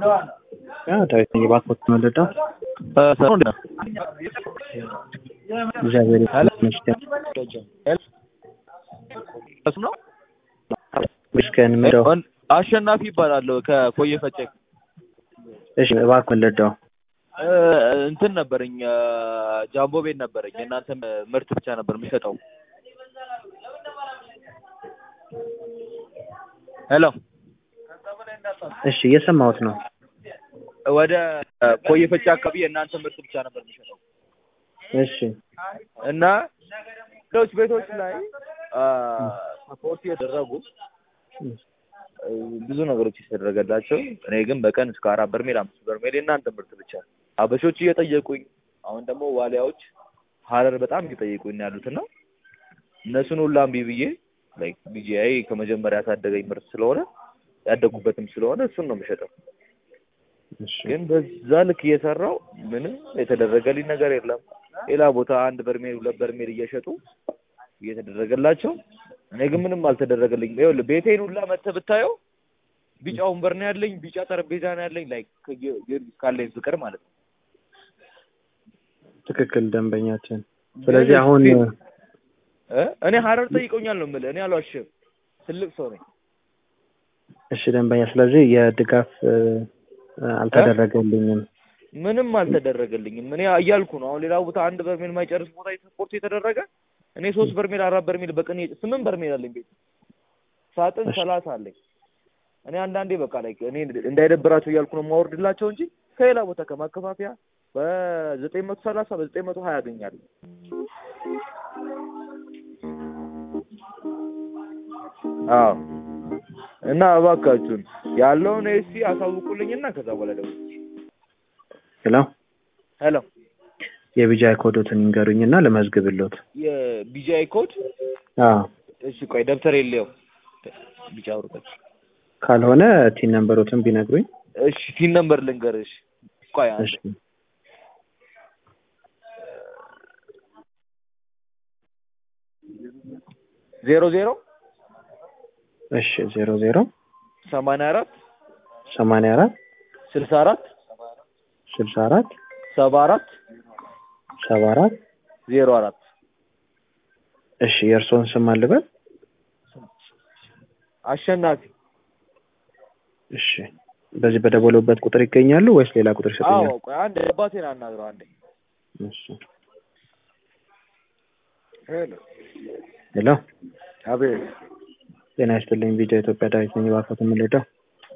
ዳዊት ነኝ እባክዎት መለዳው እግዚአብሔር ይመስገን ነው ይመስገን ምንደው አሸናፊ ይባላለሁ ከኮየ ፈጨ እሺ እባክህ መለዳው እንትን ነበረኝ ጃምቦ ቤት ነበረኝ የእናንተ ምርት ብቻ ነበር የሚሸጠው ሄሎ እሺ እየሰማሁት ነው ወደ ኮየ ፈጨ አካባቢ የእናንተ ምርት ብቻ ነበር የሚሸጠው እሺ እና ሌሎች ቤቶች ላይ ሰፖርት እየደረጉ ብዙ ነገሮች የተደረገላቸው እኔ ግን በቀን እስከ አራት በርሜል አምስት በርሜል የእናንተ ምርት ብቻ አበሾች እየጠየቁኝ አሁን ደግሞ ዋሊያዎች ሀረር በጣም እየጠየቁኝ ነው ያሉት እና እነሱን ሁላ እምቢ ብዬ ላይክ ቢጂአይ ከመጀመሪያ ያሳደገኝ ምርት ስለሆነ ያደጉበትም ስለሆነ እሱን ነው የምሸጠው። ግን በዛ ልክ እየሰራው ምንም የተደረገልኝ ነገር የለም። ሌላ ቦታ አንድ በርሜል ሁለት በርሜል እየሸጡ እየተደረገላቸው እኔ ግን ምንም አልተደረገልኝም። ይኸውልህ ቤቴን ሁላ መተህ ብታየው ቢጫ ወንበር ነው ያለኝ፣ ቢጫ ጠረጴዛ ነው ያለኝ። ላይክ ከጊዮርጊስ ካለኝ ፍቅር ማለት ነው። ትክክል ደንበኛችን። ስለዚህ አሁን እኔ ሀረር ጠይቆኛል ነው የምልህ። እኔ አልዋሽም፣ ትልቅ ሰው ነኝ። እሺ ደንበኛ፣ ስለዚህ የድጋፍ አልተደረገልኝም። ምንም አልተደረገልኝም። እኔ እያልኩ ነው። አሁን ሌላ ቦታ አንድ በርሜል የማይጨርስ ቦታ ስፖርት የተደረገ እኔ ሶስት በርሜል አራት በርሜል በቀን ስምንት በርሜል አለኝ ቤት ሳጥን ሰላሳ አለኝ። እኔ አንዳንዴ በቃ ላይ እኔ እንዳይደብራቸው እያልኩ ነው የማወርድላቸው እንጂ ከሌላ ቦታ ከማከፋፈያ በዘጠኝ መቶ ሰላሳ በዘጠኝ መቶ ሀያ ያገኛሉ። አዎ እና እባካችሁን ያለውን ኤሲ አሳውቁልኝና ከዛ በኋላ ደግሞ ሄሎ ሄሎ የቢጃይ ኮዶትን ይንገሩኝና ልመዝግብሎት። የቢጃይ ኮድ አዎ እሺ፣ ቆይ ደብተር የለየው ቢጫ ወረቀት ካልሆነ ቲን ነምበሮትን ቢነግሩኝ። እሺ፣ ቲን ነምበር ልንገርሽ። ቆይ አንዴ እሺ ዜሮ ዜሮ እሺ ዜሮ ዜሮ ሰማንያ አራት ሰማንያ አራት ስልሳ አራት ስልሳ አራት ሰባ አራት ሰባ አራት ዜሮ አራት እሺ የእርስዎን ስም አልበል? አሸናፊ እሺ በዚህ በደወሉበት ቁጥር ይገኛሉ ወይስ ሌላ ቁጥር ይሰጡኛል? አዎ ቆይ አንድ አባቴን አናግረው አንዴ እሺ ሄሎ ሄሎ አቤት ጤና ይስጥልኝ ቪዲዮ ኢትዮጵያ ዳዊት ነኝ እባክዎት የምንሄደው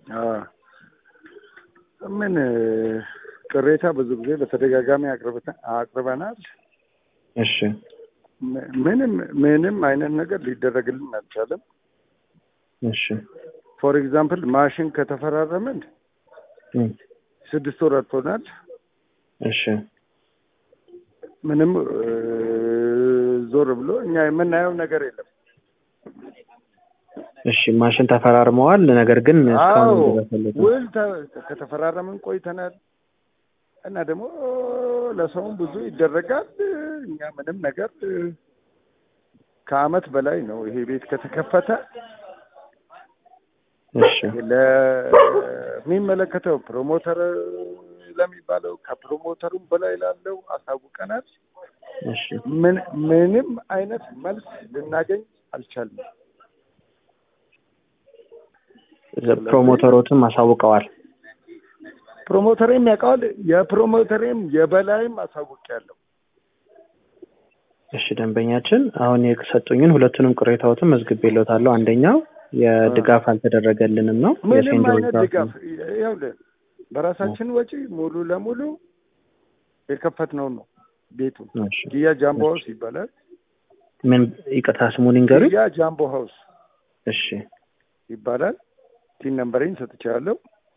ምን ቅሬታ ብዙ ጊዜ በተደጋጋሚ አቅርበናል። እሺ ምንም ምንም አይነት ነገር ሊደረግልን አልቻለም። እሺ ፎር ኤግዛምፕል ማሽን ከተፈራረምን ስድስት ወር አልፎናል። እሺ ምንም ዞር ብሎ እኛ የምናየው ነገር የለም። እሺ ማሽን ተፈራርመዋል። ነገር ግን እስካሁን አዎ አልደረሰለትም። ውል ተ- ከተፈራረምን ቆይተናል እና ደግሞ ለሰውም ብዙ ይደረጋል። እኛ ምንም ነገር ከአመት በላይ ነው ይሄ ቤት ከተከፈተ እሺ ለሚመለከተው ፕሮሞተር ለሚባለው ከፕሮሞተሩም በላይ ላለው አሳውቀናል። እሺ ምን ምንም አይነት መልስ ልናገኝ አልቻልንም። ፕሮሞተሮትም አሳውቀዋል። ፕሮሞተሬም ያውቀዋል። የፕሮሞተሬም የበላይም አሳውቄያለሁ። እሺ ደንበኛችን አሁን የሰጡኝን ሁለቱንም ቅሬታዎትን መዝግቤልዎታለሁ። አንደኛው የድጋፍ አልተደረገልንም ነው። ምንም የሴንዶ አይነት ድጋፍ ድጋፍ ይኸውልህ፣ በራሳችን ወጪ ሙሉ ለሙሉ የከፈትነው ነው ቤቱ። እሺ። ጊያ ጃምቦ ሀውስ ይባላል። ምን ይቅርታ ስሙን ይንገሩኝ። ጊያ ጃምቦ ሀውስ እሺ ይባላል። ቲን ነምበሬን ሰጥቻለሁ።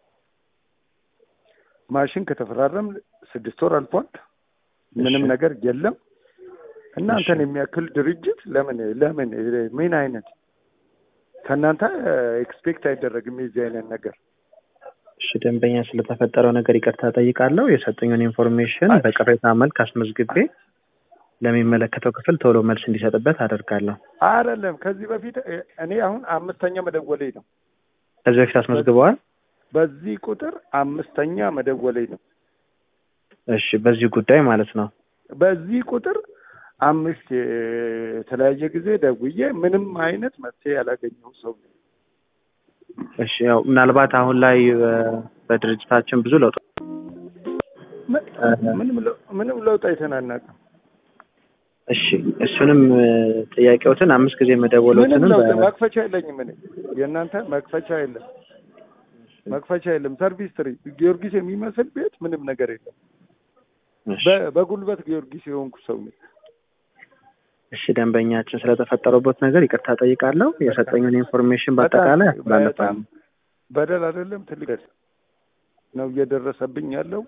ማሽን ከተፈራረም ስድስት ወር አልፏል። ምንም እሺ። ነገር የለም። እናንተን የሚያክል ድርጅት ለምን ለምን ምን አይነት ከእናንተ ኤክስፔክት አይደረግም የዚህ አይነት ነገር። እሺ ደንበኛ ስለተፈጠረው ነገር ይቅርታ ጠይቃለሁ። የሰጡኝን ኢንፎርሜሽን በቅሬታ መልክ አስመዝግቤ ለሚመለከተው ክፍል ቶሎ መልስ እንዲሰጥበት አደርጋለሁ። አይደለም ከዚህ በፊት እኔ አሁን አምስተኛ መደወሌ ነው። ከዚህ በፊት አስመዝግበዋል? በዚህ ቁጥር አምስተኛ መደወሌ ነው። እሺ በዚህ ጉዳይ ማለት ነው። በዚህ ቁጥር አምስት የተለያየ ጊዜ ደውዬ ምንም አይነት መፍትሄ ያላገኘው ሰው ነኝ። እሺ ያው ምናልባት አሁን ላይ እ፣ በድርጅታችን ብዙ ለውጥ ምን- ምንም ለው- ምንም ለውጥ አይተን አናውቅም። እሺ እሱንም እ፣ ጥያቄዎትን አምስት ጊዜ ምንም መደወሎትንም ለውጥ በ- መክፈቻ የለኝም። እኔ የእናንተ መክፈቻ የለም፣ መክፈቻ የለም። ሰርቪስ ትሪ ጊዮርጊስ የሚመስል ቤት ምንም ነገር የለም። እሺ በ- በጉልበት ጊዮርጊስ የሆንኩ ሰው ነኝ። እሺ ደንበኛችን ስለተፈጠረበት ነገር ይቅርታ ጠይቃለሁ። የሰጠኝን ኢንፎርሜሽን በአጠቃላይ በጣም አስተላልፋለሁ። በደል አይደለም ትልቅ በደል ነው እየደረሰብኝ ያለው።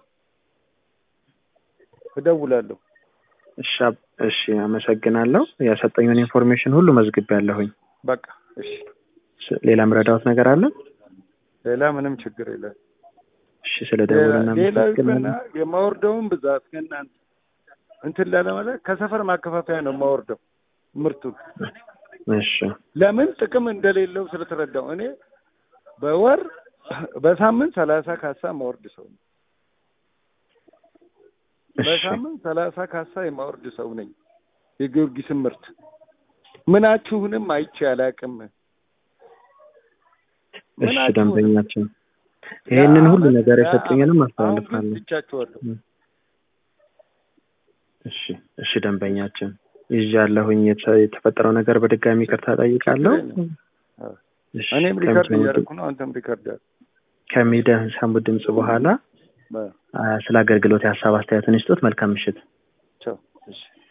እደውላለሁ። እሺ አብ- እሺ አመሰግናለሁ። የሰጠኝን ኢንፎርሜሽን ሁሉ መዝግቤያለሁኝ። በቃ እሺ፣ ስ- ሌላ ምረዳዎት ነገር አለ? ሌላ ምንም ችግር የለም። እሺ ስለ ደውልና ሌላው ይቅርና አመሰግናለሁ። የማወርደውን ብዛት ከእናንተ እንትን ላለማለት ከሰፈር ማከፋፈያ ነው የማወርደው ምርቱን። እሺ ለምን ጥቅም እንደሌለው ስለተረዳው እኔ በወር በሳምንት ሰላሳ ካሳ ማወርድ ሰው ነኝ። እሺ በሳምንት ሰላሳ ካሳ የማወርድ ሰው ነኝ። የጊዮርጊስን ምርት ምናችሁንም አይቼ አላውቅም። እሺ ምናችሁንም ደንበኛችን ይሄንን ሁሉ የዓመት- ነገር የዓመት- የሰጡኝንም አሁን ግን አስተላልፋለሁ። ትቻችኋለሁ። እሺ እሺ ደንበኛችን ይዣለሁኝ። የተ- የተፈጠረው ነገር በድጋሚ ይቅርታ ጠይቃለሁ። ችግር አዎ። እሺ እኔም ሪከርድ ከምሰሙት- እያደረኩ ነው። አንተም ሪከርድ ያድርግ። ከሚደሰሙት ድምጽ በኋላ በ- አ፣ ስለ አገልግሎት የሀሳብ አስተያየትን ይስጡት። መልካም ምሽት። ቻው። እሺ